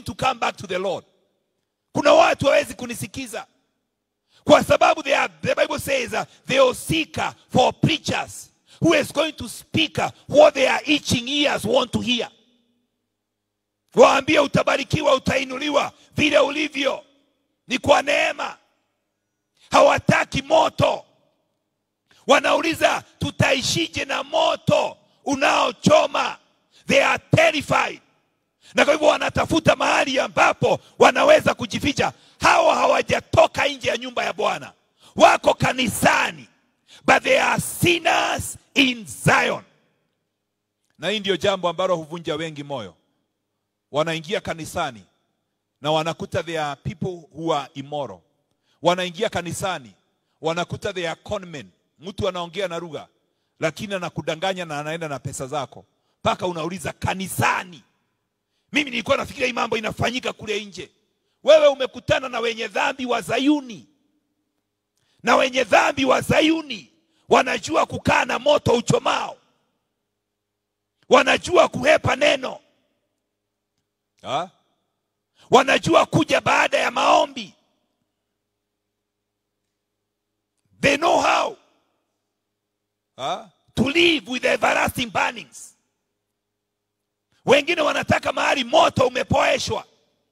willing to come back to the Lord. Kuna watu hawezi kunisikiza kwa sababu they are, the Bible says uh, they will seek uh, for preachers who is going to speak uh, what their itching ears want to hear. Waambie utabarikiwa, utainuliwa vile ulivyo, ni kwa neema. Hawataki moto, wanauliza tutaishije na moto unaochoma. They are terrified, na kwa hivyo wanatafuta mahali ambapo wanaweza kujificha. Hawa hawajatoka nje ya nyumba ya Bwana, wako kanisani, but they are sinners in Zion. Na hii ndio jambo ambalo huvunja wengi moyo. Wanaingia kanisani na wanakuta there are people who are immoral. Wanaingia kanisani wanakuta they are conmen. Mtu anaongea na lugha lakini anakudanganya na anaenda na pesa zako, mpaka unauliza kanisani. Mimi nilikuwa nafikiria hii mambo inafanyika kule nje. Wewe umekutana na wenye dhambi wa Zayuni, na wenye dhambi wa Zayuni wanajua kukaa na moto uchomao, wanajua kuhepa neno ha? wanajua kuja baada ya maombi. They know how ha? to live with everlasting burnings. Wengine wanataka mahali moto umepoeshwa,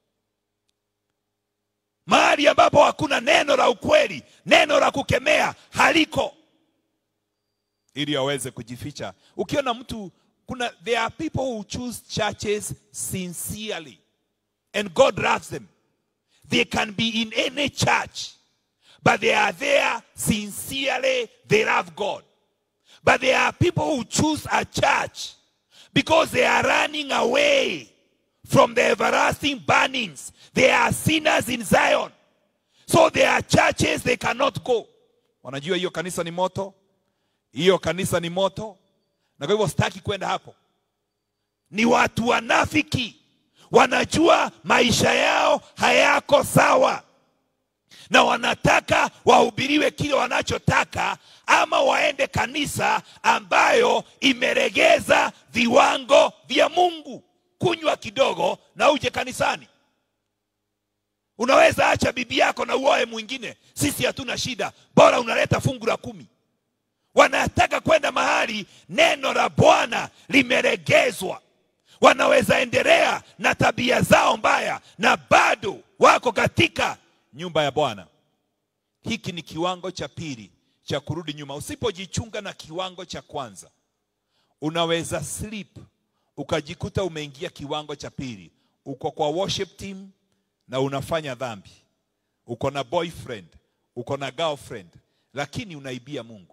mahali ambapo hakuna neno la ukweli, neno la kukemea haliko, ili aweze kujificha. Ukiona mtu kuna, there are people who choose churches sincerely and God loves them. They can be in any church, but they are there sincerely, they love God. But there are people who choose a church because they are running away from the everlasting burnings. They are sinners in Zion. So there are churches they cannot go. Wanajua hiyo kanisa ni moto, hiyo kanisa ni moto, na kwa hivyo sitaki kwenda hapo. Ni watu wanafiki, wanajua maisha yao hayako sawa na wanataka wahubiriwe kile wanachotaka ama waende kanisa ambayo imeregeza viwango vya Mungu. Kunywa kidogo na uje kanisani. Unaweza acha bibi yako na uoe mwingine, sisi hatuna shida, bora unaleta fungu la kumi. Wanataka kwenda mahali neno la Bwana limeregezwa. Wanaweza endelea na tabia zao mbaya na bado wako katika nyumba ya Bwana. Hiki ni kiwango cha pili cha kurudi nyuma. Usipojichunga na kiwango cha kwanza, unaweza slip ukajikuta umeingia kiwango cha pili. Uko kwa worship team na unafanya dhambi, uko na boyfriend, uko na girlfriend, lakini unaibia Mungu.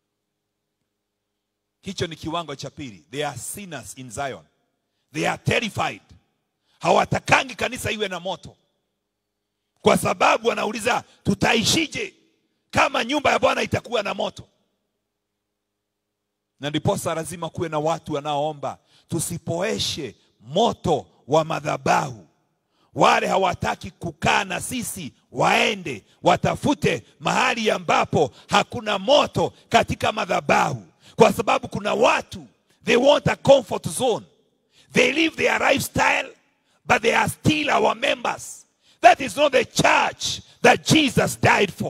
Hicho ni kiwango cha pili. They are sinners in Zion. They are terrified. Hawatakangi kanisa iwe na moto kwa sababu wanauliza tutaishije kama nyumba ya Bwana itakuwa na moto? Na ndiposa lazima kuwe na watu wanaoomba tusipoeshe moto wa madhabahu. Wale hawataki kukaa na sisi waende watafute mahali ambapo hakuna moto katika madhabahu, kwa sababu kuna watu they want a comfort zone. They live their lifestyle but they are still our members. That is not the church that Jesus died for.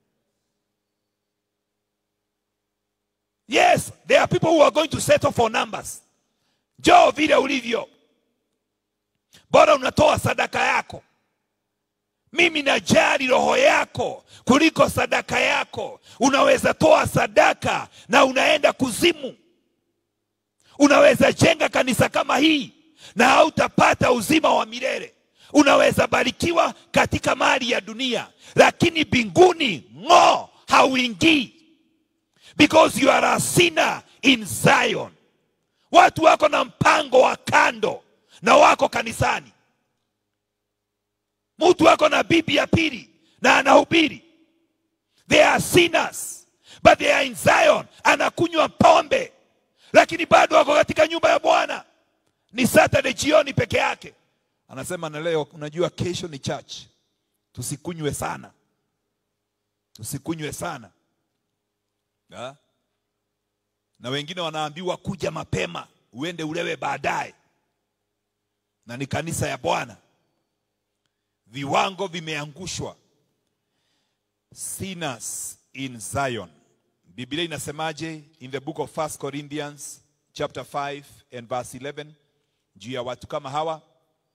Yes, there are people who are going to settle for numbers. Njoo vile ulivyo, bora unatoa sadaka yako. Mimi najali roho yako kuliko sadaka yako. Unaweza toa sadaka na unaenda kuzimu. Unaweza jenga kanisa kama hii na hautapata uzima wa milele. Unaweza barikiwa katika mali ya dunia, lakini mbinguni ng'o hauingii, because you are a sinner in Zion. Watu wako na mpango wa kando na wako kanisani. Mtu wako na bibi ya pili na anahubiri, they are sinners but they are in Zion. Anakunywa pombe, lakini bado wako katika nyumba ya Bwana. Ni Saturday jioni peke yake anasema na leo, unajua kesho ni church, tusikunywe sana, tusikunywe sana ha? Na wengine wanaambiwa kuja mapema uende ulewe baadaye, na ni kanisa ya Bwana. viwango vimeangushwa sinners in zion biblia inasemaje in the book of 1 corinthians chapter 5 and verse 11 juu ya watu kama hawa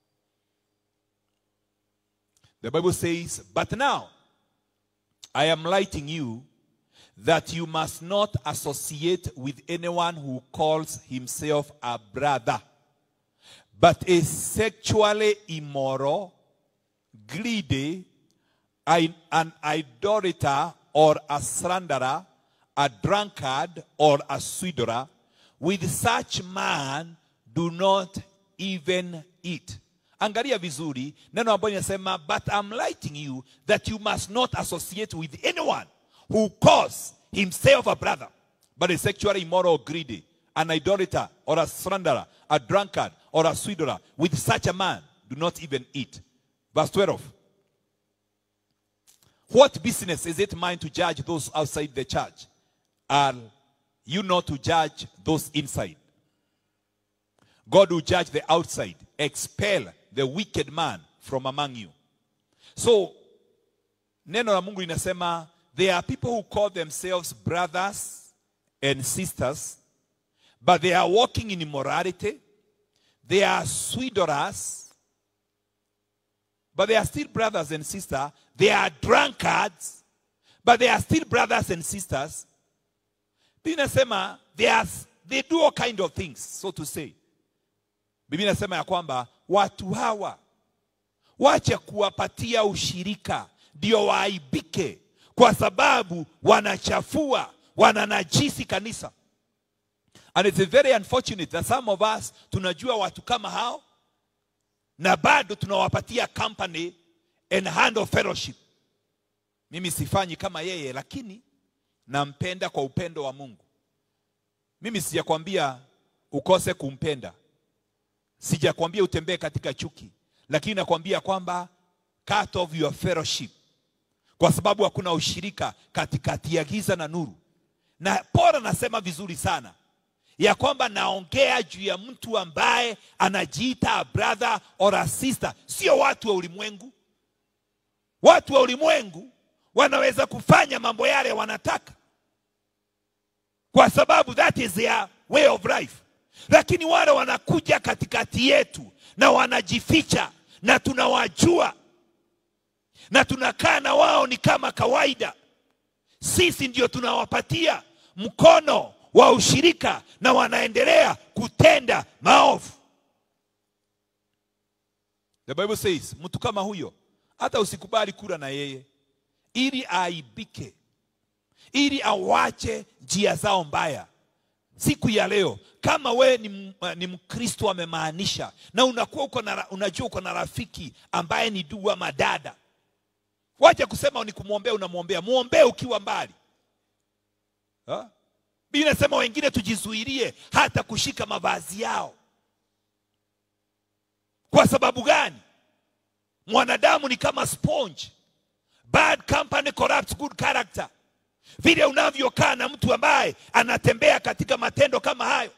the bible says but now i am writing you that you must not associate with anyone who calls himself a brother but is sexually immoral greedy an an idolater or a slanderer a drunkard or a swindler with such man do not even eat angalia vizuri neno ambayo inasema but i'm writing you that you must not associate with anyone who calls himself a brother but is sexually immoral or greedy an idolater or a slanderer a drunkard or a swindler with such a man do not even eat verse 12 what business is it mine to judge those outside the church are you not to judge those inside God will judge the outside, expel the wicked man from among you. So, neno la Mungu linasema there are people who call themselves brothers and sisters, but they are walking in immorality. They are swindlers, but they are still brothers and sisters. They are drunkards, but they are still brothers and sisters. Biblia inasema they, are, they do all kind of things, so to say. Biblia inasema ya kwamba watu hawa wache kuwapatia ushirika ndio waaibike, kwa sababu wanachafua, wananajisi kanisa. And it's very unfortunate that some of us tunajua watu kama hao na bado tunawapatia company and hand of fellowship. Mimi sifanyi kama yeye, lakini nampenda kwa upendo wa Mungu. Mimi sijakwambia ukose kumpenda sijakwambia utembee katika chuki lakini nakwambia kwamba cut off your fellowship kwa sababu hakuna ushirika katikati ya giza na nuru na pora nasema vizuri sana ya kwamba naongea juu ya mtu ambaye anajiita a brother or a sister sio watu wa ulimwengu watu wa ulimwengu wanaweza kufanya mambo yale wanataka kwa sababu that is their way of life lakini wale wanakuja katikati yetu na wanajificha na tunawajua na tunakaa na wao ni kama kawaida sisi ndio tunawapatia mkono wa ushirika na wanaendelea kutenda maovu the bible says mtu kama huyo hata usikubali kula na yeye ili aibike ili awache njia zao mbaya siku ya leo kama we ni, ni mkristo amemaanisha na unakuwa uko na, unajua uko na rafiki ambaye ni dua madada wacha kusema ni kumwombea unamwombea mwombee ukiwa mbali biblia inasema wengine tujizuilie hata kushika mavazi yao kwa sababu gani mwanadamu ni kama sponge bad company corrupts good character vile unavyokaa na mtu ambaye anatembea katika matendo kama hayo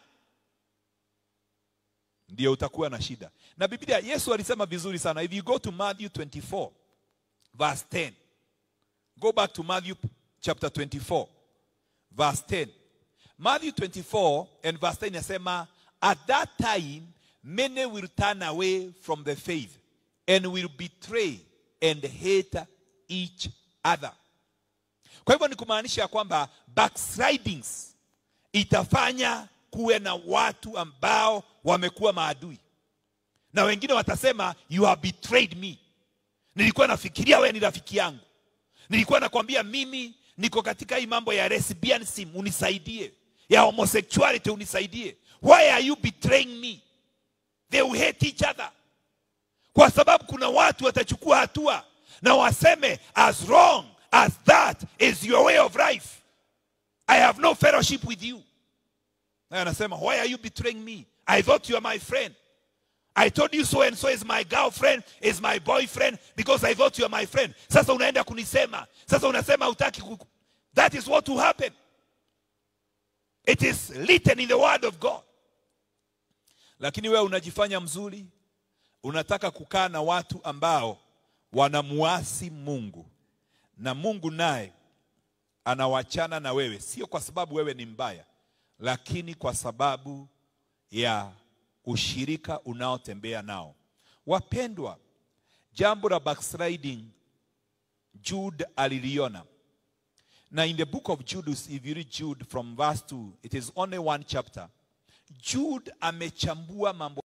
ndio utakuwa na shida na biblia yesu alisema vizuri sana if you go to matthew 24 verse 10 go back to matthew chapter 24 verse 10 matthew 24 and verse 10 inasema at that time many will turn away from the faith and will betray and hate each other kwa hivyo ni kumaanisha kwamba backslidings itafanya kuwe na watu ambao wamekuwa maadui na wengine watasema you have betrayed me nilikuwa nafikiria wewe ni rafiki yangu nilikuwa nakwambia mimi niko katika hii mambo ya lesbianism unisaidie ya homosexuality unisaidie why are you betraying me they will hate each other kwa sababu kuna watu watachukua hatua na waseme as wrong as that is your way of life i have no fellowship with you na anasema why are you betraying me i thought you are my friend i told you so and so is my girlfriend is my boyfriend because i thought you are my friend sasa unaenda kunisema sasa unasema utaki kuku. that is what will happen it is written in the word of god lakini wewe unajifanya mzuri unataka kukaa na watu ambao wanamuasi Mungu na Mungu naye anawachana na wewe, sio kwa sababu wewe ni mbaya, lakini kwa sababu ya ushirika unaotembea nao. Wapendwa, jambo la backsliding Jude aliliona, na in the book of Jude, if you read Jude from verse 2, it is only one chapter. Jude amechambua mambo